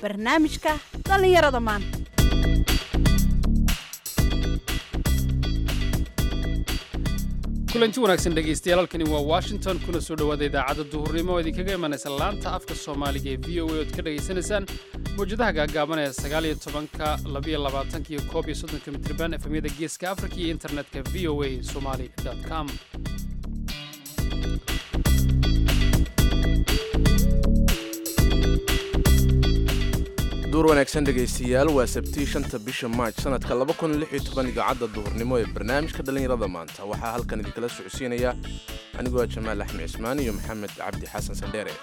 barnaamijka dhallinyarada maanta kulanti wanaagsan dhegaystayaal halkani waa washington kuna soo dhowaada idaacadda duhurnimo oo idinkaga imanaysa laanta afka soomaaliga ee v o a ood ka dhegaysanaysaan mawjadaha gaagaaban ee sagaaliyo tobanka labiyo labaatanka iyo koob iyo soddonka mitriban efemyada geeska afrika iyo internetka v o a somali com duur wanaagsan dhegaystayaal waa sabtii shanta bisha maaj sanadka idaacadda duhurnimo ee barnaamijka dhallinyarada maanta waxaa halkan idinkala socodsiinaya anigoo jamaal axmed cismaan iyo maxamed cabdi xasan sandheere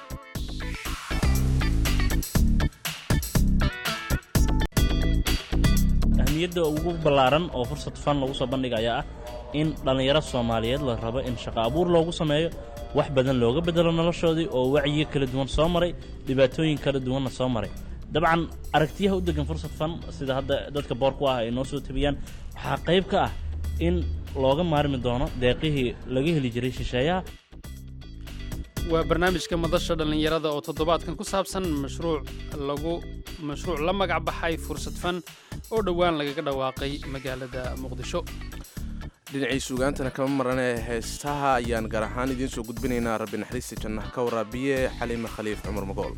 ahmiyadda ugu ballaaran oo fursad fan lagu soo bandhiga ayaa ah in dhallinyaro soomaaliyeed la rabo in shaqo abuur loogu sameeyo wax badan looga bedelo noloshoodii oo wacyiyo kala duwan soo maray dhibaatooyin kala duwanna soo maray dabcan aragtiyaha u degan fursad fan sida hadda dadka boorku ah ay noo soo tabiyaan waxaa qayb ka ah in looga maarmi doono deeqihii laga heli jiray shisheeyaha waa barnaamijka madasha dhallinyarada oo toddobaadkan ku saabsan mashruuc lagu mashruuc la magac baxay fursad fan oo dhowaan lagaga dhawaaqay magaalada muqdisho dhinacii suugaantana kama maran ee heestaha ayaan gaar ahaan idiin soo gudbinaynaa rabbi naxariista jannaha ka waraabiye xaliime khaliif cumar magool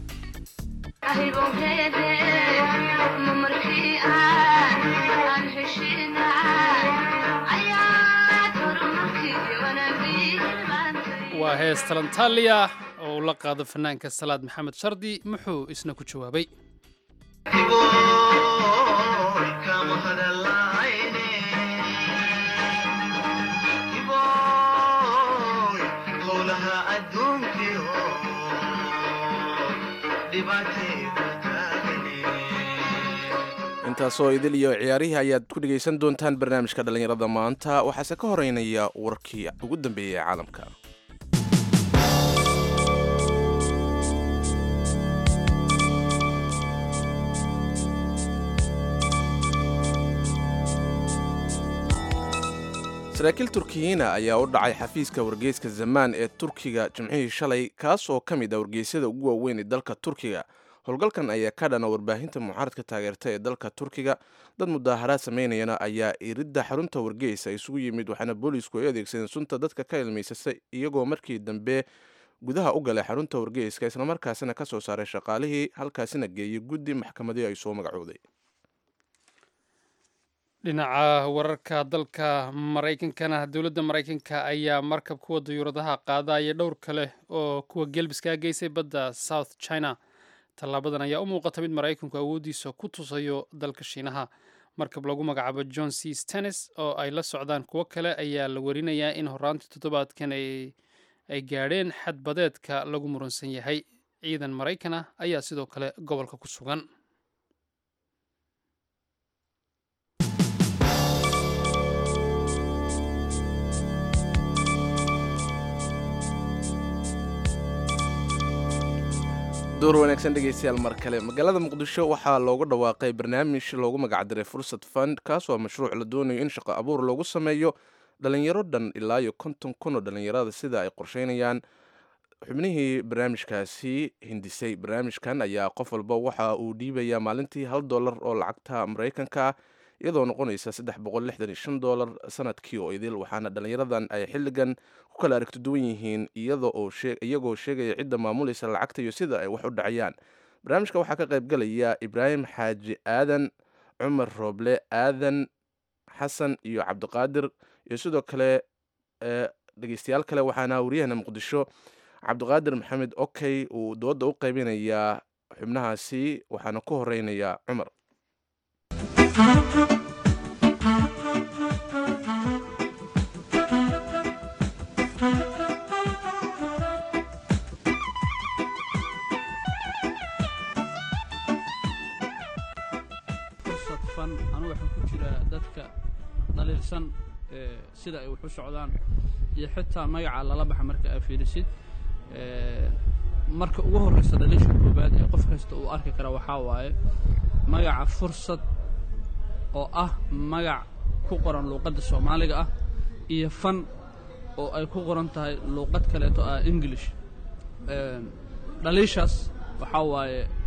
waa hees talantaaliya oo uu la qaado fanaanka salaad maxamed shardi muxuu isna ku jawaabay intaasoo idil iyo ciyaarihii ayaad ku dhegaysan doontaan barnaamijka dhallinyarada maanta waxaase ka horeynaya warkii ugu dambeeyey ee caalamka saraakiil turkiyiina ayaa u dhacay xafiiska wargeyska zamaan ee turkiga jimcihii shalay kaas oo ka mid ah wargeysyada ugu waaweyn ee dalka turkiga howlgalkan ayaa ka dhana warbaahinta mucaaradka taageerta ee dalka turkiga dad mudaaharaad samaynayana ayaa iridda xarunta wargeysa isugu yimid waxaana boolisku ay adeegsadeen sunta dadka ka ilmaysasa iyagoo markii dambe gudaha u galay xarunta wargeyska islamarkaasina ka soo saaray shaqaalihii halkaasina geeyey guddi maxkamadii ay soo magacooday dhinaca wararka dalka maraykankana dowladda maraykanka ayaa markab kuwa dayuuradaha qaadaya dhowr kale oo kuwa gelbiska geysay badda south china tallaabadan ayaa u muuqata mid maraykanku awooddiisa ku tusayo dalka shiinaha markab lagu magacaabo john c stennis oo ay la socdaan kuwo kale ayaa la warinayaa in horaantii toddobaadkan ay gaadheen xadbadeedka lagu muransan yahay ciidan maraykan ah ayaa sidoo kale gobolka ku sugan door wanaagsan dhegaystayaal mar kale magaalada muqdisho waxaa loogu dhawaaqay barnaamij loogu magacdiray fursad fund kaas oo mashruuc la doonayo in shaqo abuur loogu sameeyo dhalinyaro dhan ilaa iyo konton kun oo dhalinyarada sida ay qorsheynayaan xubnihii barnaamijkaasi hindisay barnaamijkan ayaa qof walba waxa uu dhiibayaa maalintii hal dollar oo lacagta maraykanka ah iyadoo noqonaysa saddex boqol lixdan iyo shan dollar sanadkii oo idil waxaana dhalinyaradan ay xilligan ku kala aragti duwan yihiin iyagoo sheegaya cidda maamulaysa lacagta iyo sida ay wax u dhacayaan barnaamijka waxaa ka qaybgalaya ibraahim xaaji aadan cumar rooble aadan xasan iyo cabdiqaadir iyo sidoo kale dhegeystayaal kale waxaana waryahana muqdisho cabdiqaadir maxamed okey uu dooda u qaybinayaa xubnahaasi waxaana ku horeynaya cumar fursad fan anugu waxaan ku jiraa dadka dhaliilsan sida ay wax u socdaan iyo xitaa magaca lala baxa marka aa fiirisid marka ugu horreysa dhaliisha koobaad ee qof kasta uu arki kara waxaa waaye magaca fursad oo ah magac ku qoran luuqadda soomaaliga ah iyo fan oo ay ku qoran tahay luuqad kaleeto ah english dhaliishaas waxaa waaye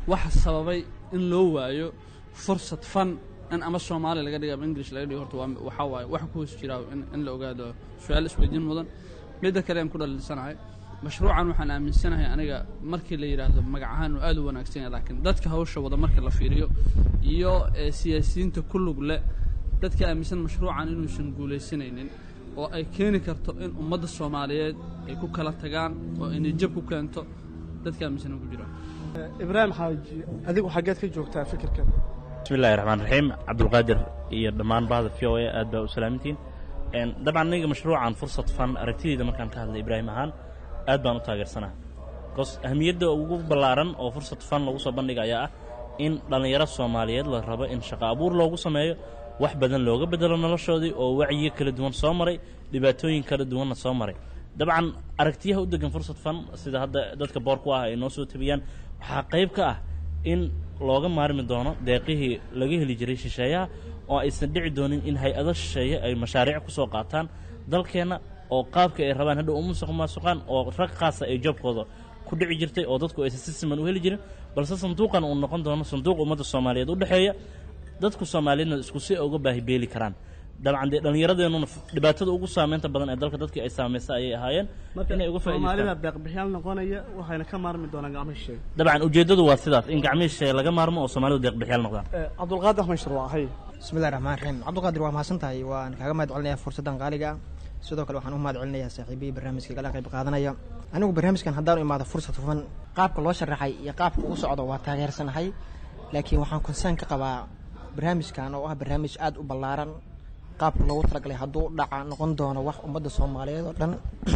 waxa sababay in loo waayo fursad fan in ama soomaali laga dhigo ama english laga dhigo horta waa waxaa waaye waxa ku hoos jiraa in, in la ogaado su-aal isweydiin mudan midda kale aan ku dhalinsanahay mashruucan waxaan aaminsanahay aniga markii la yidhaahdo magac ahaan uu aad u wanaagsan yahay laakiin dadka hawsha wada marka la fiiriyo iyo ee, siyaasiyiinta ku lug le dadka aaminsan mashruucan inuusan guulaysanaynin oo ay keeni karto in ummadda soomaaliyeed ay ku kala tagaan oo inay jab ku keento dadka aaminsan ku jiraan ibraahim xaaji adigu xaggeed ka joogtaa fikirkan bismi illahi raxmaan raxiim cabdulqaadir iyo dhammaan bahda v o a aad baa u salaamintiin Een, dabcan aniga mashruucan fursad fan aragtideyda markaan ka hadlay ibraahim ahaan aad baan u taageersanaa bcause ahamiyadda ugu ballaaran oo fursad fan lagu soo bandhiga ayaa ah in dhallinyaro soomaaliyeed la rabo in shaqo abuur loogu sameeyo wax badan looga bedelo noloshoodii oo wacyiyo kala duwan soo maray dhibaatooyin kala duwanna soo maray dabcan aragtiyaha u degan fursad fan sida hadda dadka boorku ah ay noo soo tabiyaan waxaa qayb ka ah in looga maarmi doono deeqihii laga heli jiray shisheeyaha oo aysan dhici doonin in hay-ado shisheeye ay mashaariic ku soo qaataan dalkeenna oo qaabka ay rabaan hadhow umusuq maasuqaan oo rag khaasa ay joobkooda ku dhici jirtay oo dadku aysan si siman u heli jirin balse sanduuqan uu noqon doono sanduuq ummadda soomaaliyeed u dhexeeya dadku soomaaliyeedna isku si ay uga baahi beeli karaan dabcan dee dhallinyaradeenuna dhibaatada ugu saameynta badan ee dalka dadkii ay saamaysa ayay ahaayeen inay uga soomaalida faa'iidaystaan deeqbixiyaal noqonaya waxayna ka maarmi doonaan gacmo shisheeye dabcan ujeeddadu waa sidaas in gacmihishe laga maarmo oo soomaalidu deeqbixiyaal noqdaan Eh, cabdulqaadir axmed shirwac hay bismillahi raxmaan raxiim cabdiqaadir waa mahadsan tahay waan kaaga mahad celinayaa fursaddan qaaliga ah sidoo kale waxaan u mahad celinayaa saaxiibihii barnaamijka igala qayb qaadanaya anigu barnaamijkan haddaan u imaado fursad hufan qaabka loo sharaxay iyo qaabka uu socdo waa taageersanahay laakiin waxaan konsaan ka qabaa barnaamijkan oo ah barnaamij aad u ballaaran qaabka loogu talagalay hadduu dhaca noqon doono wax ummadda soomaaliyeed oo dhan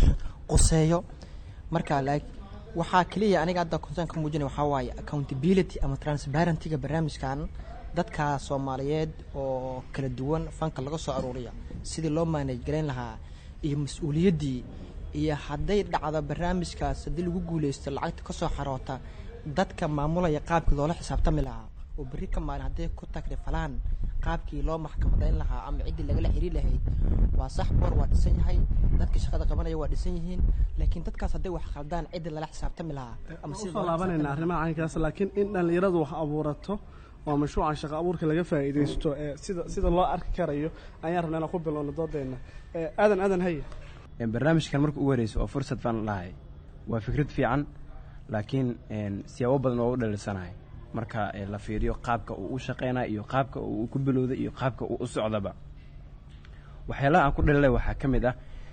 quseeyo marka laak waxaa keliya aniga hadda konsaan ka muujinaya waxaa waaye accountability ama transparentyga barnaamijkan dadka soomaaliyeed oo kala duwan fanka laga soo aruuriya sidii loo manage garayn lahaa iyo mas-uuliyaddii iyo hadday dhacdo barnaamijkaas haddii lagu guuleysto lacagta ka soo xaroota dadka maamulaya qaabkii loola xisaabtami lahaa oo berri ka maalin hadday ku takrifalaan qaabkii loo maxkamadayn lahaa ama ciddii lagala xiriir lahayd waa sax boor waa dhisan yahay dadka shaqada qabanaya waa dhisan yihiin laakiin dadkaas hadday wax khaldaan ciddii lala xisaabtami lahaa ama sidii usoo loola laabanayna xisaabtami arrimaha caynkaas laakiin in dhallinyaradu wax abuurato waa mashruucan shaqo abuurka laga faa'iidaysto ee sida sida loo arki karayo ayaan rabnaa inaan ku bilowno doodeenna Eh, aadan aadan haya Een, barnaamijkan marka ugu horeyso oo fursad baan lahay waa fikrad fiican laakiin een, siyaabo badan oo u dhalisanahay marka ee, la fiiriyo qaabka uu u shaqeynayo iyo qaabka uu ku bilowday iyo qaabka uu u socdaba waxyaalaha aan ku dhalilay waxaa ka mid ah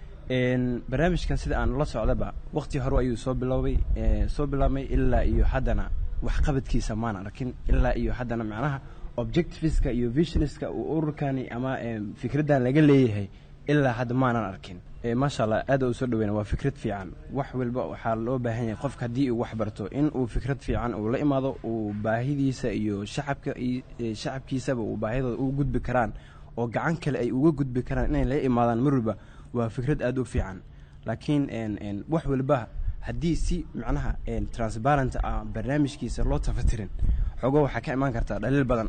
een, barnaamijkan sida aan la socdaba waqti hore ayuu soo bilowday ee, soo bilaabmay ilaa iyo haddana waxqabadkiisa maan arkin ilaa iyo haddana macnaha objectiveska iyo visionska uu ururkani ama een, fikraddan laga leeyahay ilaa hadda maanan arkin Eh, maasha allah aad u soo dhaweyna waa fikrad fiican wax walba waxaa loo baahan yahay qofka haddii uu wax barto in uu fikrad fiican uu la imaado uu baahidiisa iyo shacabka i- eh, shacabkiisaba uu baahidooda ugu gudbi karaan oo gacan kale ay uga gudbi karaan inay la imaadaan mar walba waa fikrad aad u fiican laakiin een, een, wax walba haddii si macnaha een, transparent ah barnaamijkiisa loo tafatirin xogo waxaa ka imaan kartaa dhaliil badan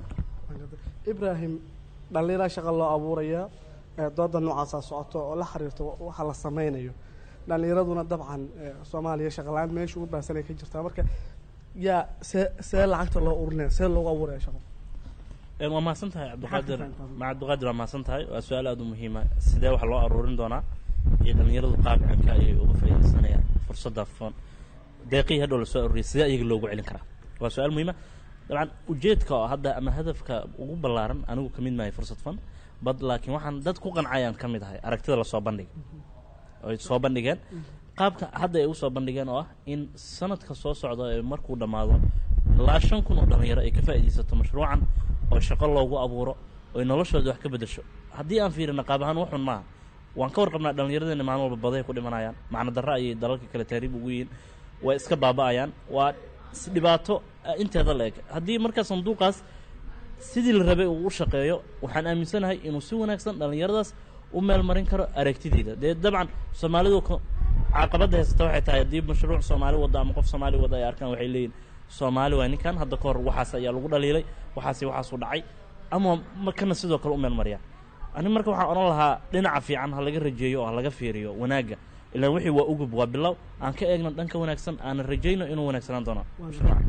ibraahim dhallinyara shaqa loo abuurayaa ee dooda noocaasaa socoto oo la xiriirto wa- waxa la sameynayo dhallinyaraduna dabcan eh, soomaaliya shaqalaan meesha ugu baahsanay ka jirtaa marka yaa see see lacagta loo urinaya see loogu abuuraya shaqo Een, waa mahadsan tahay cabdiqaadir Maxaad ka fahamtaa? ma cabdiqaadir waa mahadsan tahay waa su-aal aada u muhiima sidee wax loo aruurin doonaa iyo dhallinyaradu qaabcanka ayay uga faa'iidaysanayaan fursadda foon deeqihii hadhow lasoo aruuriyay sidee iyaga loogu celin karaa waa su-aal muhiima dabcan ujeedka oo hadda ama hadafka ugu ballaaran anigu ka mid maahay fursad fan bad laakiin waxaan dad ku qancayaan ka mid ahay aragtida lasoo bandhigay ay soo bandhigeen qaabka hadda ay usoo bandhigeen oo ah in sanadka soo socda ee markuu dhammaado ilaa shan kun oo dhalinyaro ay ka faa'iidaysato mashruucan oo shaqo loogu abuuro oy noloshooda wax ka bedesho haddii aan fiirino qaab ahaan waxun maaha waan ka warqabnaa dhallinyaradeenna maalin walba baday ku dhimanayaan macno darro ayay dalalka kale taariib ugu yihiin way iska baaba'ayaan waa s- dhibaato ah, inteeda la eg haddii markaa sanduuqaas sidii la rabay uu u shaqeeyo waxaan aaminsanahay inuu si wanaagsan dhallinyaradaas u meel marin karo aragtideeda dee dabcan soomaalidu ko- caqabadda haysata waxay tahay haddii mashruuc soomaali wada ama qof soomaali wada ay arkaan waxay leeyihin soomaali waa ninkan hadda ka hor waxaas ayaa lagu dhaliilay waxaasi waxaasuu dhacay ama markana sidoo kale u meel mariya ani marka waxaan odhan lahaa dhinaca fiican ha laga rajeeyo oo ha laga fiiriyo wanaagga ilaan wixii waa ugub waa bilow aan ka eegno dhanka wanaagsan aanan rajayno inuu wanaagsanaan doono mashruuca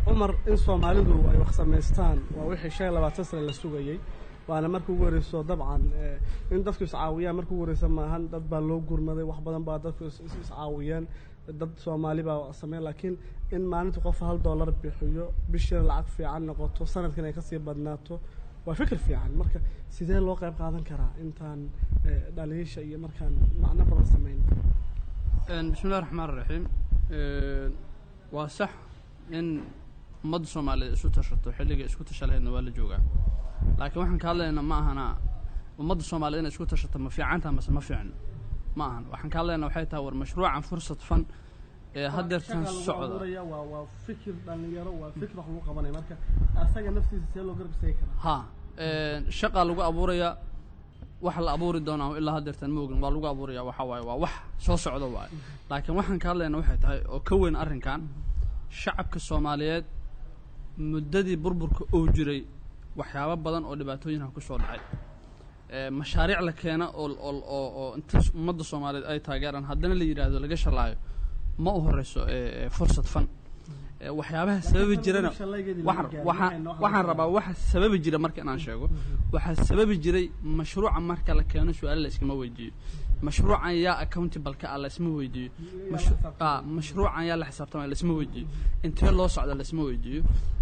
cumar in soomaalidu ay wax samaystaan waa wixii shan iyo labaatan sane la sugayey waana marka ugu horeyso dabcan eh, in dadku iscaawiyaan marka ugu horeysa maahan dad baa loo gurmaday wax badan baa dadku is- is- iscaawiyeen dad soomaali baa sameyn laakiin in maalinta qof hal dollar bixiyo bishiina lacag fiican noqoto sanadkan ay kasii badnaato waa fikir fiican marka sidee loo qayb qaadan karaa intaan eh, dhaliisha iyo markaan macno badan sameyn Een, bismillahi raxmaan raxiim Een, waa sax in ummadda soomaaliyeed isu tashato xilliga isku tasha lahaydna waa la joogaa laakiin waxaan ka hadlaynaa ma ahana ummadda soomaaliyeed inay isku tashato ma fiicantaha mase ma fiicno ma ahan waxaan ka hadlaynaa waxay tahay war mashruucan fursad fan ee haddeertan socda waa waa fikir dhalinyaro waa fikir wax lagu qabanaya marka asaga naftiisa see loo garabsay karaa ha een, shaqaa lagu abuurayaa wax la abuuri doonaa ilaa haddeertan ma ogin waa lagu abuuraya waxa waaye waa wax soo socda waaye laakiin waxaan ka hadlayna waxay tahay oo ka weyn arrinkan shacabka soomaaliyeed muddadii burburka uu jiray waxyaabo badan oo dhibaatooyinha ku soo dhacay ee, mashaariic la keena oo oo oo oo inta ummadda soomaaliyeed ay taageeraan haddana la yidhaahdo laga shalaayo ma u horeyso ee, ee, fursad fan Ee, waxyaabaha sababi jirana waxaan waxaan waxaan rabaa waxa sababi jira marka inaan sheego waxaa sababi jiray mashruuca marka la keeno su-aalo la iskama weydiiyo mashruucan yaa accountable ka ah la isma weydiiyo Mash- ah, mashruucan yaa la xisaabtamaya la isma weydiiyo intee loo socda la isma weydiiyo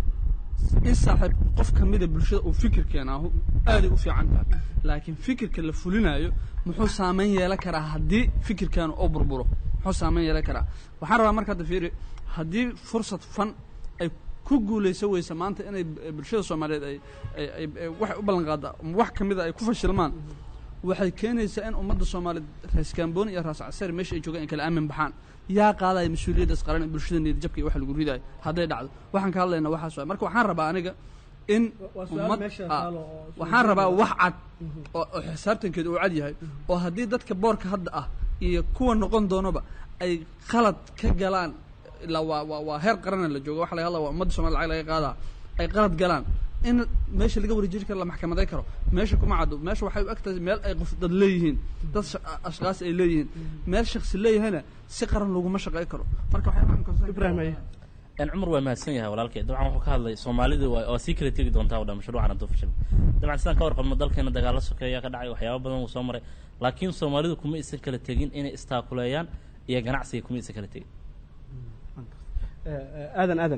in saaxiib qof ka mida bulshada uu fikir keenaahu aaday u fiican tahay laakiin fikirka la fulinayo muxuu saameyn yeelan karaa haddii fikirkaanu oo burburo muxuu saameyn yeelan karaa waxaan rabaa marka hadda fiiri haddii fursad fan ay ku guulaysan weysa maanta inay eh, bulshada soomaaliyeed ay ay ay ay waxay u ballan qaada wax ka mida ay ku fashilmaan waxay keenaysaa in ummadda soomaaliyeed raas kaambooni iyo raas casari meesha ay joogaan ay kala aamin baxaan yaa qaadaya mas-uuliyaddaas qaran ee bulshada niyadjabka iyo wax lagu ridayo hadday dhacdo waxaan ka hadlaynaa waxaas waay marka waxaan rabaa aniga in waa su-aal ummad meesha ah, taalo oo- waxaan rabaa wax cad oo oo xisaabtankeedu uu cad yahay oo haddii dadka boorka hadda ah iyo kuwa noqon doonaba ay qalad ka galaan ilaa waa waa waa heer qarana la jooga waxa laga hadlaa waa ummadda soomaliya lacag laga qaadaa ay qalad galaan in meesha laga wareejiri karo la maxkamaday karo meesha kuma caddo meesha waxay u egtahay meel ay qof dad leeyihiin dad sha- ashkaas ay leeyihiin meel shaksi leeyahayna si qaran laguma shaqey karo marka waxay ibrahim aye een cumar waa mahadsan yahay walaalkay dabcan wuxuu ka hadlay soomaalidu waa waa sii kala tegi doontaa oo dhan mashruucan hadduu fashil dabcan sidaan ka warqabno dalkeena dagaalo sokeeya ka dhacay waxyaabo badan wuu soo maray laakiin soomaalidu kuma isan kala tegin inay istaakuleeyaan iyo ganacsiga kuma isan kala tegin Eh, eh, aadan aadan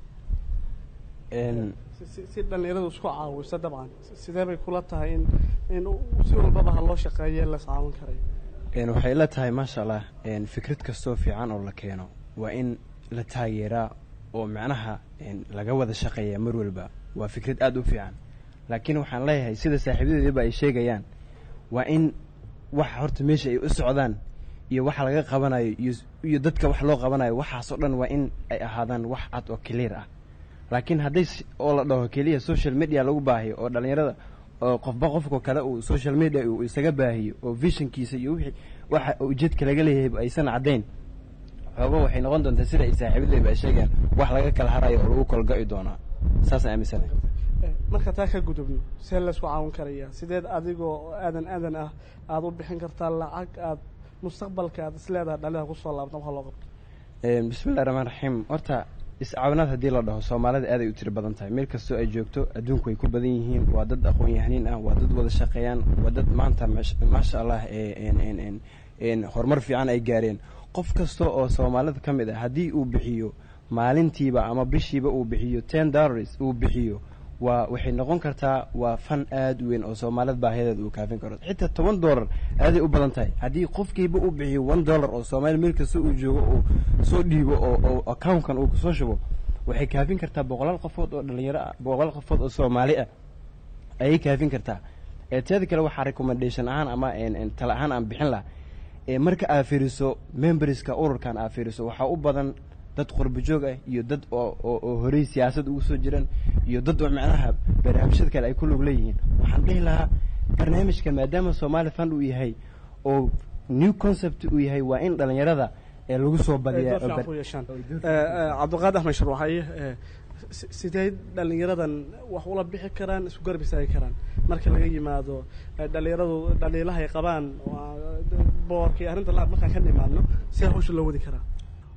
Een, si- si- si dhalinyaradu isku caawiso dabcan sidee bay kula tahay in in u- si walbaba ha loo shaqeeyo in la iscaawin karayo een, waxay la tahay maasha allah een, fikrad kastoo fiican oo la keeno waa in la taageeraa oo macnaha een, laga wada shaqeeya mar walba waa fikrad aada u fiican laakiin waxaan leeyahay sida saaxiibadeediba ay sheegayaan waa in waxa horta meesha ay u socdaan iyo waxa laga qabanayo iyo iyo dadka wax loo qabanayo waxaasoo dhan waa in ay ahaadaan wax cad oo clear ah laakiin hadday s- oo la dhaho keliya social media lagu baahiyo oo dhalinyarada oo qofba qofka kale uu social media uu isaga baahiyo oo visionkiisa iyo wixii waxa ujeedka laga leeyahay aysan caddayn xoogo waxay noqon doontaa sida ay saaxiibadeyba ay sheegeen wax laga kala harayo oo lagu kolga'i doonaa saasaan aaminsanahay Eh, marka taa ka gudubno see la isku caawin karayaa sideed adigoo aadan aadan ah aada u bixin kartaa lacag aad mustaqbalka aad isleedahay dhalida kusoo laabta waxa loo qabto Een, bismillahi raxmaan raxiim horta iscaawinaad haddii la dhaho soomaalida aad ay u tiro badan tahay meel kastoo ay joogto adduunku way ku badan yihiin waa dad aqoon-yahaniin ah waa dad wada shaqeeyaan waa dad maanta mash- maasha allah ee een- een- een- een horumar fiican ay gaareen qof kasta oo soomaalida ka mid ah haddii uu bixiyo maalintiiba ama bishiiba uu bixiyo ten dollars uu bixiyo waa waxay noqon kartaa waa fan aad u weyn oo soomaalida baahiyadeeda uu kaafin karo xitaa toban dollar aaday u badan tahay haddii qofkiiba uu bixiyo one dollar oo soomaali meel kasta uu joogo uu soo dhiibo oo oo accountkan uu kusoo shubo waxay kaafin kartaa boqolaal qofood oo dhalinyaro ah boqolaal qofood oo soomaali ah ayay kaafin kartaa ee teeda kale waxaa recommendation ahaan ama een- een tala ahaan aan bixin lahaa ee marka aad fiiriso memberska ururkan aad fiiriso waxaa u badan dad qurbo joog ah iyo dad oo oo oo horey siyaasad ugu soo jiran iyo dad oo macnaha barnaamijyada kale ay ku lug leeyihiin waxaan dhihi lahaa barnaamijkan maadaama soomaali fund uu yahay oo new concept uu yahay waa in dhalinyarada ee lagu soo badiyaa Ay, door fiican ku yeeshaan. Eh, eh, cabdiqaadir axmed sharwaxaye eh, si- sidee dhalinyaradan wax ula bixi karaan isku garab istaagi karaan marka laga yimaado eh, dhalinyaradu dhaliilaha ay qabaan waa, boorka iyo arrinta la markaan ka nimaadno see hawsha loo wadi karaa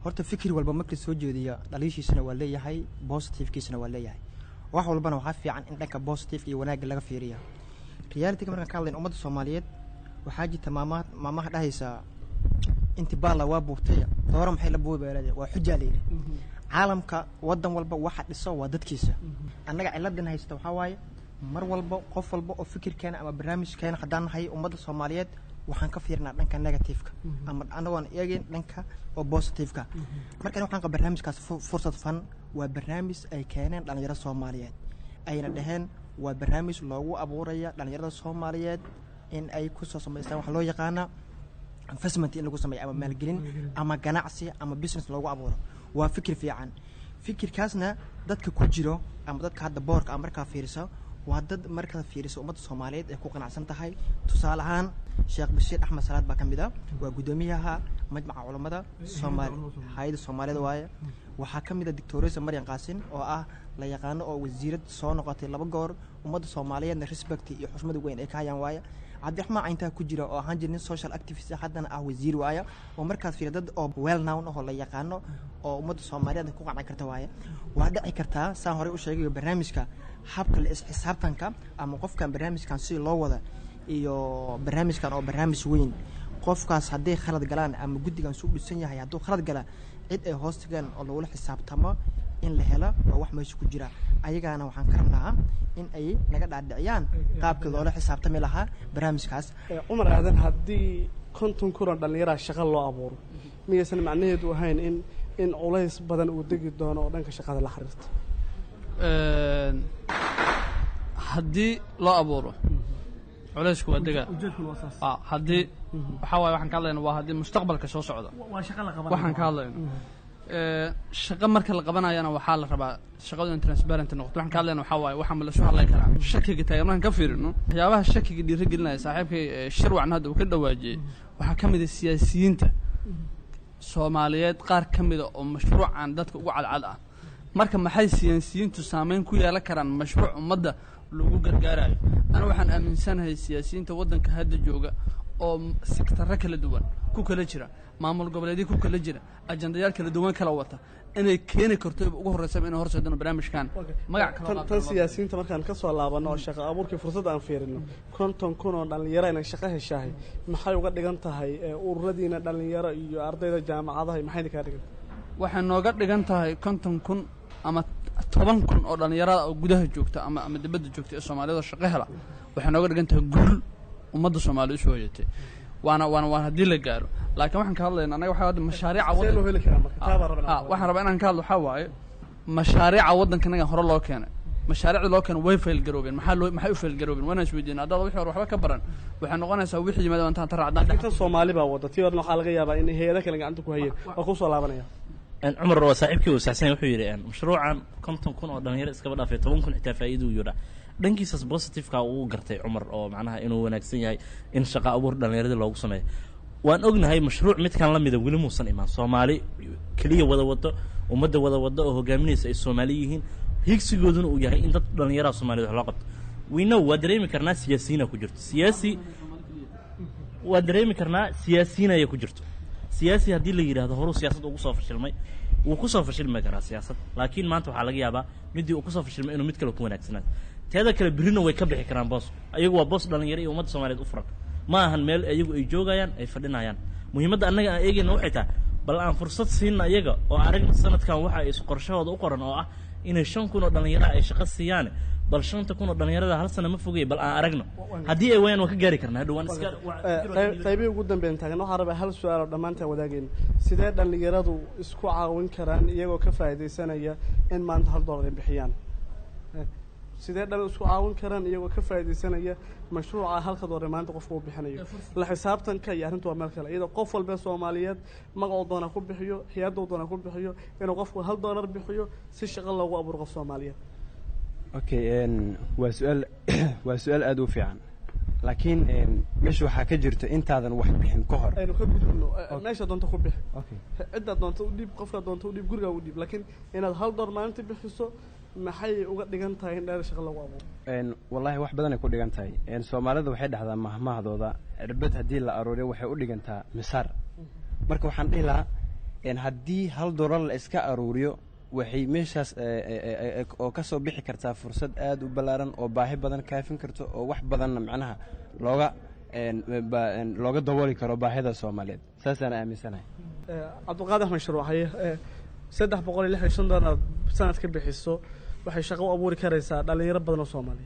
horta fikir walba markii soo jeediya dhaliishiisana waa leeyahay positivkiisana waa leeyahay wax walbana waxaa fiican in dhanka positive iyo wanaagga laga fiiriya realityga markaan ka hadlayn ummadda soomaaliyeed waxaa jirta maamaha maamaha dhahaysa intibaala waa buubtay dooro maxay la buubeelade waa xujaa la yidhi caalamka wadan walba waxa dhiso waa dadkiisa annaga ciladan haysta waxaa waaye mar walba qof walba oo fikirkeena ama barnaamijkeena haddaan nahay ummadda soomaaliyeed waxaan ka fiirnaa dhanka negativeka ama anagoon eegin dhanka oo positiveka markan waxaan qaba barnaamijkaas fu- fursad fan waa barnaamij ay keeneen dhalinyaro soomaaliyeed ayna dhaheen waa barnaamij loogu abuuraya dhalinyarada soomaaliyeed in ay kusoo samaystaan waxa loo yaqaana investment in lagu sameeyo ama maalgelin ama ganacsi ama business loogu abuuro waa fikir fiican fikirkaasna dadka ku jiro ama dadka hadda boorka ama markaa fiiriso waa dad markaa fiiriso ummadda soomaaliyeed ay ku qanacsan tahay tusaale ahaan sheekh bashiir axmed salaad baa ka mid a waa guddoomiyaha majmaca culammada soomaali hay-adda soomaalida waaye waxaa ka mid a doctoresa maryan qaasin oo ah la yaqaano oo wasiirad soo noqotay laba goor ummadda soomaaliyeedna respect iyo xushmada weyn ay ka hayaan waaye cabdiraxmaan cayntaa ku jira oo ahaan jira nin social activist haddana ah wasiir waaya oo markaas fiira dad oo well known ahoo la yaqaano oo ummadda soomaaliyeed ku qanci karta waaye waa dhici kartaa saan horey u sheegayo barnaamijka habka la isxisaabtanka ama qofkan barnaamijkan si loo wada iyo barnaamijkan oo barnaamij weyn qofkaas hadday khalad galaan ama guddigan suu dhisan yahay hadduu khalad gala cid ay hoos tagaan oo lagula xisaabtamo in la helo waa wax meesha ku jira ayagaana waxaan ka rabnaa in ay naga dhaadhiciyaan qaabkii loola xisaabtami lahaa barnaamijkaas Eh, cumar aadan haddii konton kun oo dhallinyaraa shaqo loo abuuro miyaysan macnaheedu ahayn in in culays badan uu degi doono oo dhanka shaqada la xiriirta Een, haddii loo abuuro culaysku waa degaa Ah, haddii waxaa waaye waxaan ka hadlayna waa haddii mustaqbalka soo socda waxaan ka hadlayno Ee, shaqo marka la qabanayana waxaa la rabaa shaqadu in transparent noqoto waxaan ka hadlayna waxaa waaye waxaa ma lasu hadlay karaa shakiga taagan markaan ka fiirino waxyaabaha shakiga dhiirigelinaya saaxiibkay ee, shirwacan hadda uu ka dhawaajiyey waxaa ka mid a siyaasiyiinta soomaaliyeed qaar ka mida oo mashruucan dadka ugu cadcad ah marka maxay siyaasiyiintu saameyn ku yeelan karaan mashruuc ummadda lagu gargaarayo aniga waxaan aaminsanahay siyaasiyiinta waddanka hadda jooga oo m- sektarro kala duwan ku kala jira maamul goboleedyo ku kala jira ajandayaal kala duwan kala wata inay keeni karto ugu horreysaba inay horseedano barnaamijkan magac tan kaloo tan siyaasiyiinta markaan ka soo laabano oo shaqo abuurkii fursad aan fiirino konton kun oo dhallinyaro inay shaqo heshahay maxay uga dhigan tahay eh, ururadiina dhallinyaro iyo ardayda jaamacadaha maxay kaa dhigan waxay nooga dhigan tahay konton kun ama toban kun oo dhallinyarada oo gudaha joogta ama ama dibadda joogta ee soomaaliyada oo shaqo hela waxay nooga dhigan tahay guul ummadda soomaaliya usoo hoyatay waana waana waan haddii la gaaro laakiin waxaan ka hadlayna annaga waxaa hadda mashaariica see loo waddan heli karaa marka taa baa rabnaa ah waxaan rabaa inaan ka hadlo waxaa waaye mashaariica waddankanaga hore loo keenay mashaariicda loo keenay way faylgaroobeen maxaa loo maxay u faylgaroobeen waana isweydiina haddaad wixii hore waxba ka baran waxay noqonaysaa wixii yimaada intaan ta raacdaan dhex tan soomaali baa wada tii horena waxaa laga yaabaa in hay-ada kale gacanta ku hayeen waa kusoo laabanaya Een, cumar waa saaxiibkii uu saxsan wuxuu yidhi een, mashruucan konton kun oo dhalinyaro iskaba dhaafay toban kun xitaa faa'iido uu yidha dhankiisas positiveka uu gartay cumar oo macnaha inuu wanaagsan yahay in shaqa abuur dhallinyaradii loogu sameeyo waan ognahay mashruuc midkan la mida weli muusan imaan soomaali keliya wada wado ummadda wada wado oo hogaaminaysa ay soomaali yihiin higsigooduna uu yahay in dad dhallinyaraha soomaaliyed wax loo qabto we know waa dareemi karnaa siyaasiyiina ku jirto siyaasi waa dareemi karnaa siyaasiyiin ayaa ku jirto siyaasi haddii la yidhaahdo horuu siyaasad ugu soo fashilmay wuu ku soo fashilmi karaa siyaasad laakiin maanta waxaa laga yaabaa midii uu ku soo fashilmay inuu mid kale ku wanaagsanaado teeda kale berrina way ka bixi karaan boosku ayagu waa boos dhalinyaro iyo ummadda soomaaliyeed u furan ma ahan meel ayagu ay joogayaan ay fadhinayaan muhiimadda annaga aan eegayna waxay tahay bal aan fursad siinna iyaga oo aragna sanadkan waxa ay qorshahooda u qoran oo ah inay shan kun oo dhalinyaro ay shaqo siiyaan bal shanta kun oo dhalinyarada hal sana ma fogay bal aan aragno haddii ay waayaan waan ka gaari karnaa hadhow waan iska waa- Eh, qayb- qaybihii ugu dambeyn taagan waxaa rabaa hal su-aal oo dhammaantaan wadaagayna sidee dhallinyaradu isku caawin karaan iyagoo ka faa'iidaysanaya in maanta hal doolar ay bixiyaan Eh, sidee dhal isku caawin karaan iyagoo ka faa'iidaysanaya mashruuca halka doolar ee maanta qofku uu bixinayo la xisaabtanka iyo arrintu waa meel kale iyadoo qof walba soomaaliyeed magacuu doona ku bixiyo hay-aduu doona ku bixiyo inuu qofku hal doolar bixiyo si shaqo loogu abuuro qof soomaaliyeed okay n waa su-aal waa su-aal aada u fiican laakiin n meesha waxaa ka jirta intaadan wax bixin ka hor aynu ka gudubno Eh, meesha doonta ku bixi okay ciddaad doonta u dhiib qofkaad doonta u dhiib gurigaa u dhiib laakiin inaad hal door maalinta bixiso maxay uga dhigan tahay in dheer shaqo lagu abuuro n wallaahi wax badanay ku dhigan tahay n soomaalida waxay dhahdaa mahmahdooda cirbad haddii la arooriyo waxay u dhigantaa misaar marka waxaan dhihi lahaa een haddii hal doolar la iska aruuriyo waxay meeshaas eh, eh, eh, eh, oo ka soo bixi kartaa fursad aad u ballaaran oo baahi badan kaafin karto oo wax badanna macnaha looga een, ba- een, looga dabooli karo baahida soomaaliyeed saasaan aaminsanahay Eh, cabdiqaadir axmed sharwaxaye eh, saddex boqol iyo lix iyo shan doolar aad sanad ka bixiso waxay shaqo u abuuri karaysaa dhalinyaro badan oo soomaaliya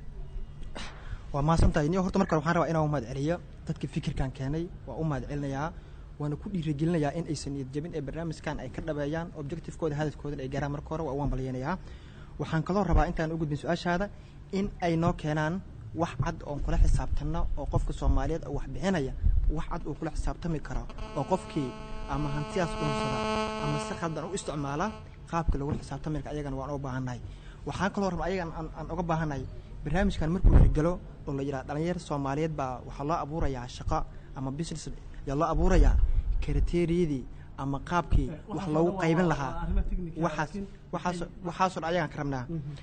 waa mahadsantahay niyo horta marka waxaan rabaa inaan u mahad celiyo dadka fikirkan keenay waa u mahad celinayaa waana ku dhiirigelinayaa in aysan niyad jabin ee barnaamijkan ay ka dhabeeyaan objectivekooda hadafkooda ay gaaraan marka hore waa u hambalyanayaa waxaan kaloo rabaa intaan u gudbin su-aashaada in ay noo keenaan wax cad oon kula xisaabtanno oo qofka soomaaliyeed oo wax bixinaya wax cad uu kula xisaabtami karo oo qofkii ama hantidaas dhunsada ama si khaldan u isticmaala qaabka lagula xisaabtami karo ayagana waan u baahannahay waxaan kaloo rabaa ayagan aan, aan uga baahannahay barnaamijkan markuu hirgalo oo la yidhaha dhalinyar soomaaliyeed baa waxaa loo abuurayaa shaqo ama business yaa loo abuurayaa kriteeriyadii ama qaabkii wax loogu qaybin lahaa waxaas waxaas waxaasoo dhan ayagaan ka rabnaa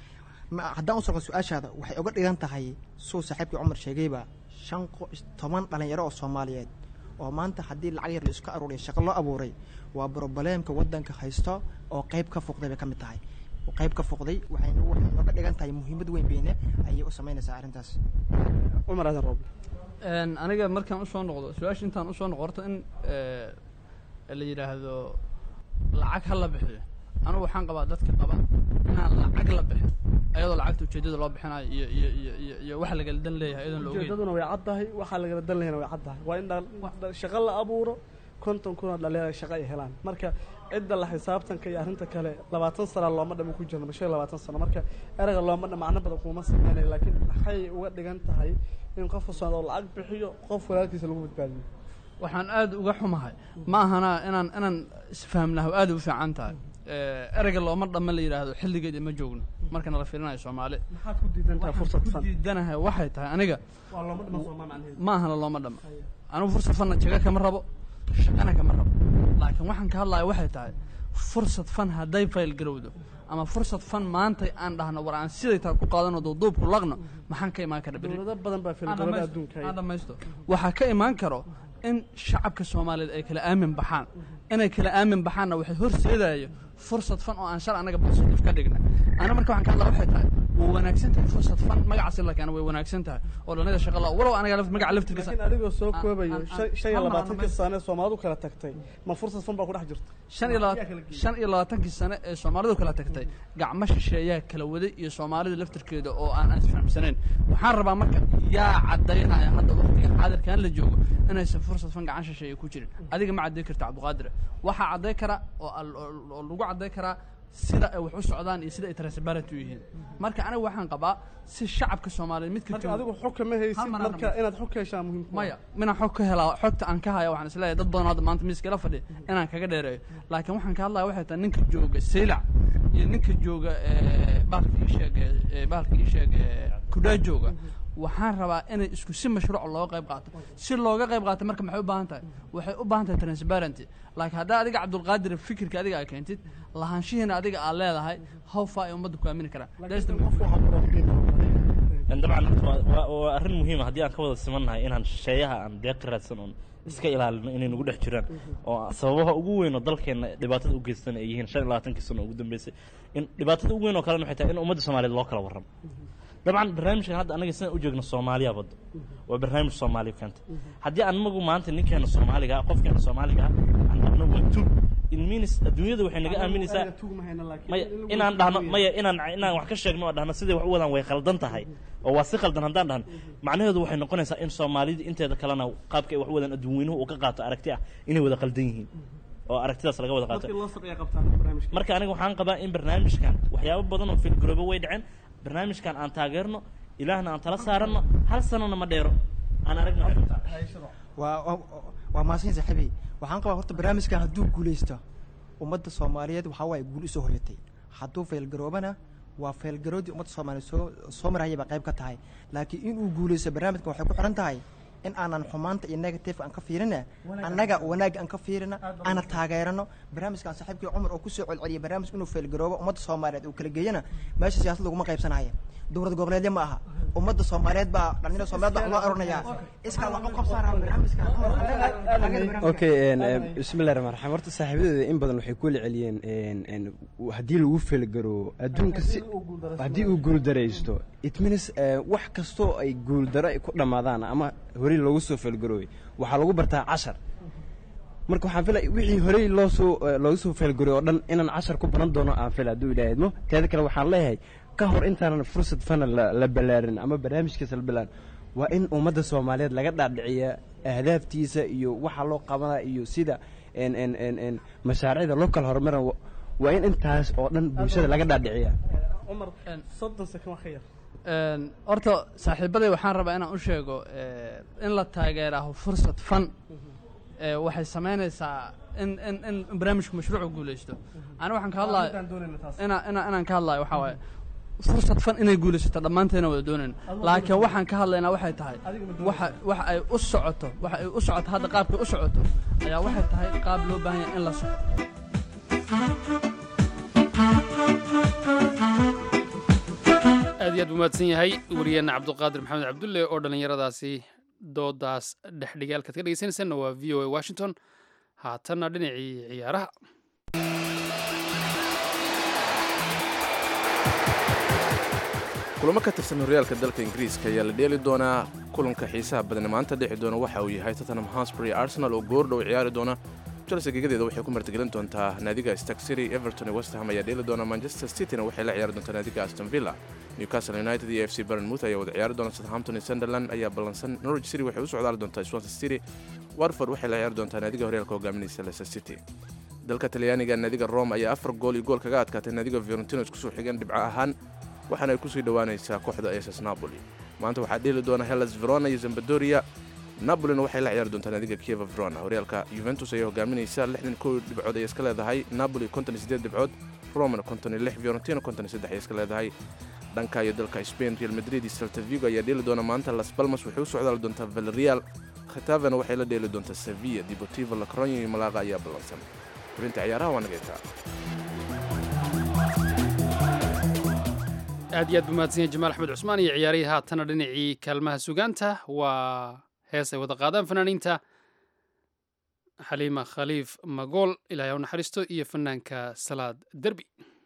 Ma- haddaan u socdo su-aashaada waxay uga dhigan tahay suu saaxiibkii cumar sheegayba shan qo- toban dhalinyaro oo soomaaliyeed oo maanta haddii lacag yar la isku aruuriya shaqo loo abuuray waa brobleemka waddanka haysto oo qayb ka fuqday bay ka mid tahay qayb ka fuqday waxay waxay uga dhigan tahay muhiimad weyn beyne ayay u samaynaysaa arrintaas cumar aadan rooble Een, aniga markaan usoo noqdo su-aasha intaan usoo noqo horta in eh, la yidhaahdo lacag ha la bixiyo anigu waxaan qabaa dadka qaba inaan lacag la bixin ayadoo lacagta ujeedada loo bixinayo iyo iyo iyo iyo iyo waxa lagala dan leeyahay iyadoon la ogeyn ujeedaduna way caddahay waxaa lagala dan lahayna way caddahay waa in dhal- dhal- shaqo la abuuro konton kun oo dhalinyaro shaqo ay helaan marka cidda la xisaabtanka iyo arrinta kale labaatan sana looma dhamo ku jirno mashan iyo labaatan sano marka erayga looma dhamo macno badan kuma sameynayo laakiin maxay uga dhigan tahay in qofka socda oo lacag bixiyo qof walaalkiisa lagu badbaadiyo waxaan aad uga xumahay ma ahana inaan inaan isfahamnaho aad u fiican tahay Eh, ereyga looma dhamma la yidhaahdo xilligeeda ma joogno markana la fiirinayo soomaali maxaad ku diidan tahay fursad ku fan diidanahay waxay tahay aniga waa looma dhamo soomaa macnaheedu ma ahana looma dhamma anigu fursad fanna jaga kama rabo shaqana kama rabo laakiin waxaan ka hadlaya waxay tahay fursad fan hadday fayl garowdo ama fursad fan maanta aan dhahno war aan siday tahay ku qaadano duuduubku laqno maxaan ka imaan kara berri dowlado badan baa filgarada adduunka aan dhamaysto waxaa ka imaan karo in shacabka soomaaliyeed ay kala aamin baxaan inay kala aamin baxaanna waxay horseedayo fursad fan oo aan shal anaga positive ka dhigna ana marka waxaan ka hadlaa waxay tahay way wanaagsan tahay fursad fan magacaasi la keena way wanaagsan tahay oo dhallinyada shaqa la walow anaga laf- magaca laftirkiisa laakiin adigoo soo aan- koobayo aan- shan shan iyo aan- labaatankii aan- sane soomaalidu kala tagtay ma fursad fan baa ku dhex jirta shan iyo laba- shan iyo labaatankii sane ee soomaalidu kala tagtay gacmo shisheeyaa kala waday iyo soomaalida laftirkeeda oo aan isfahamsanayn waxaan rabaa marka yaa cadaynaya hadda waqtigan xaadirkan la joogo inaysan fursad fan gacan shisheeye ku jirin adiga ma cadday karta cabdiqaadire waxaa cadday kara oo al- oo oo lagu cadday karaa sida ay wax u socdaan iyo sida ay transparent u yihiin marka aniga waxaan qabaa si shacabka soomaaliyeed midka marka jooga- adigu xog kama haysid Hal mar aan marka inaad xog ka heshaa muhiim ku ah. maya minaan xog ka helaa xogta aan ka haya waxaan isleeyahay dad badan oo hadda maanta miiska ila fadhiya inaan kaga dheereeyo laakiin waxaan ka hadlaya waxay tahay ninka jooga saylac iyo ninka jooga eh, bahalka ii sheeg eh, bahalka ii sheeg eh, kudhaa jooga waxaan rabaa inay isku si mashruuc looga qayb qaato si looga qayb qaato marka maxay u baahan tahay waxay u baahan tahay transparency laakiin haddaa adiga cabdulqaadir fikirka adiga aa keentid lahaanshihiina adiga aad leedahay how far ay ummadda ku aamini karaan That's the- qof waxaa borofiin dabcan waa- waa waa arrin muhiima haddii aan ka wada simannahay inaan shisheeyaha aan deeq raadsan oon iska ilaalino inay nagu dhex jiraan oo sababaha ugu weyn oo dalkeenna dhibaatada u geystan ay yihiin shan iyo labaatankii sano ugu dambeysay in dhibaatada ugu weyn oo kalena waxay tahay in ummadda soomaaliyeed loo kala warramo dabcan barnaamijkan hadda anaga sidaan u joogno soomaaliya badda waa barnaamij soomaaliya keenta haddii anagu maanta ninkeena soomaaliga ah qofkeena soomaaliga ah aan dhahno waa tug in means adduunyada waxay naga aaminaysaa maya inaan dhahno maya inaan inaan wax ka sheegno oo dhahno siday wax u wadaan way khaldan tahay oo waa si khaldan haddaan dhahno macnaheedu waxay noqonaysaa in soomaalida inteeda kalena qaabka ay wax u wadaan adduunweynuhu uu ka qaato aragti ah inay wada khaldan yihiin oo aragtidaas laga wada qaato dadkii loo saqiya qabtaan barnaamijka marka aniga waxaan qabaa in barnaamijkan waxyaabo badan oo filgaroobo way dhaceen barnaamijkan aan taageerno ilaahna aan tala saaranno hal sanona ma dheero aan aragno waa waa- waa mahadsan saaxiibey waxaan qabaa horta barnaamijkan hadduu guulaysto ummadda soomaaliyeed waxaa waaye guul usoo hoyatay hadduu faylgaroobana waa faylgaroodii ummadda soomaaliyeed soo soo marayay baa qayb ka tahay laakiin inuu guulaysto barnaamijkan waxay ku xiran tahay in aanan xumaanta iyo negative aan ka fiirina annaga wanaagga aan ka fiirina aana taageerano barnaamijkan saaxiibkii cumar oo kusoo celceliyay barnaamij inuu faylgaroobo ummadda soomaaliyeed uu kala geeyana meesha siyaasad laguma qaybsanaya dowlad goboleedya ma aha ummadda soomaaliyeed baa dhalinyarada soomaaliyeed baa loo oranayaa iskaa wax u qabsaanaa barnaamijkan cumar annaga okay bismillahi raxmaan raxiim horta saaxiibadeeda in badan waxay kula celiyeen n haddii lagu felgaro adduunka si haddii uu guuldaraysto it means wax kastoo ay guuldaro ay ku dhammaadaan ama horey loogu soo felgarooy waxaa lagu bartaa cashar marka waxaan filay wixii horey loo soo loogu soo felgaroy oo dhan inaan cashar ku baran doono aan fila hadduu ilaahay idmo teeda kale waxaan leeyahay ka hor intaanan fursad fana la balaarin ama barnaamijkiisa la balaarin waa in ummadda soomaaliyeed laga dhaadhiciya ahdaaftiisa iyo waxa loo qabanaa iyo sida n mashaariicda loo kala horumaran waa in intaas oo dhan bulshada laga dhaadhiciya cumar soddon sekan wax ka yar horta saaxiibaday waxaan rabaa inaan u sheego in la taageeraho fursad fan waxay samaynaysaa in in in barnaamijku mashruucu guulaysto ani waxaan ka hadlaya ina ina inaan ka hadlayo waxaa waaye fursad fan inay guulaysato dhammaanteena wada doonayn laakiin waxaan ka hadlaynaa waxay tahay waxa waxa ay u socoto waxa ay u socoto hadda qaabkay u socoto ayaa waxay tahay qaab loo baahan yahay in la soco aad iyo aad buu mahadsan yahay wariyeenna cabduqaadir maxamed cabdulle oo dhallinyaradaasi doodaas dhexdhigaalkaad ka dhegeysanaysanna waa v o a washington haatanna dhinacii ciyaaraha kulamo ka tirsan horyaalka dalka ingiriiska ayaa la dheeli doonaa kulanka xiisaha badani maanta dhexi doona waxa uu yahay tottenham hotspur iyo arsenal oo goordhow ciyaari doona chelsea gegadeeda waxay ku martigelin doontaa naadiga stark city everton iyo west ham ayaa dheeli doona manchester cityna waxay la ciyaari doontaa naadiga aston villa newcastle united iyo f c burnmouth ayaa wada ciyaari doona southampton iyo sunderland ayaa ballansan norwich city waxay u socdaali doontaa swansea city watford waxay la ciyaari doontaa naadiga horyaalka hogaaminaysa leicester city dalka talyaaniga naadiga rome ayaa afar gool iyo gool kaga adkaatay naadiga fiorentino isku soo xigeen dhibco ahaan waxaana ay kusii dhowaanaysaa kooxda ss napoli maanta waxaa dheeli doona hellas verona iyo zambadoria napolina waxay la ciyaari doontaa naadiga kieva verona horyaalka juventus ayaa hogaaminaysa lixdan kow dhibcood ayay iska leedahay napoli konton iyo siddeed dhibcood romana konton iyo lix fiorentina konton iyo saddex ayay iska leedahay dhanka iyo dalka spain real madrid iyo celta vigo ayaa dheeli doona maanta las balmas waxay u socdaali doontaa valerial khatavena waxay la dheeli doontaa sevilla deportivo lacronia iyo malaqa ayaa ballansan xubinta ciyaaraha waa nagaytaa aad iyo aad buu mahadsan yahay jamaal axmed cusmaan iyo ciyaarihii haatana dhinacii kaalmaha sugaanta waa hees ay wada qaadaan fanaaniinta xaliima khaliif magool ilaahay u naxariisto iyo fanaanka salaad derbi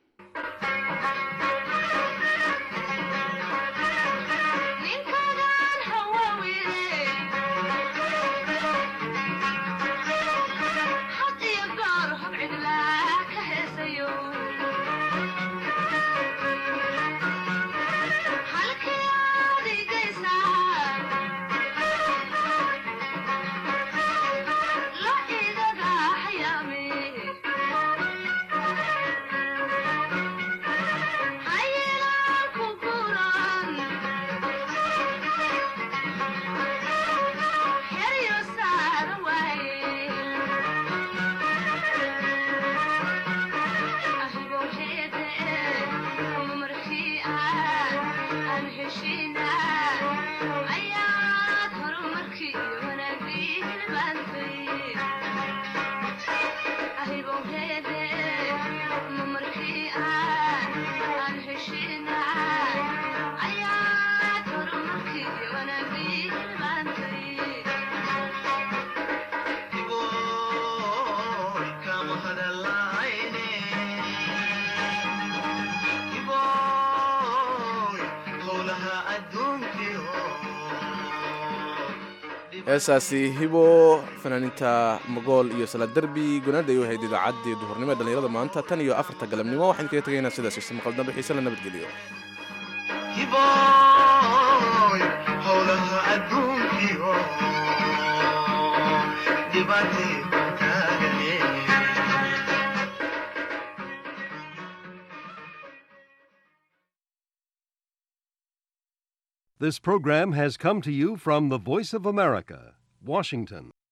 heesaasi hibo fanaaniinta magool iyo salaad derbi gunaad ay u ahayd idaacaddii duhurnimo ee dhallinyarada maanta tan iyo afarta galabnimo waxaan kaga tegaynaa sidaas ise maqal dambe xiise la nabadgeliyo howlaha adduunkiyo dhibaatay taagane This program has come to you from the Voice of America, Washington.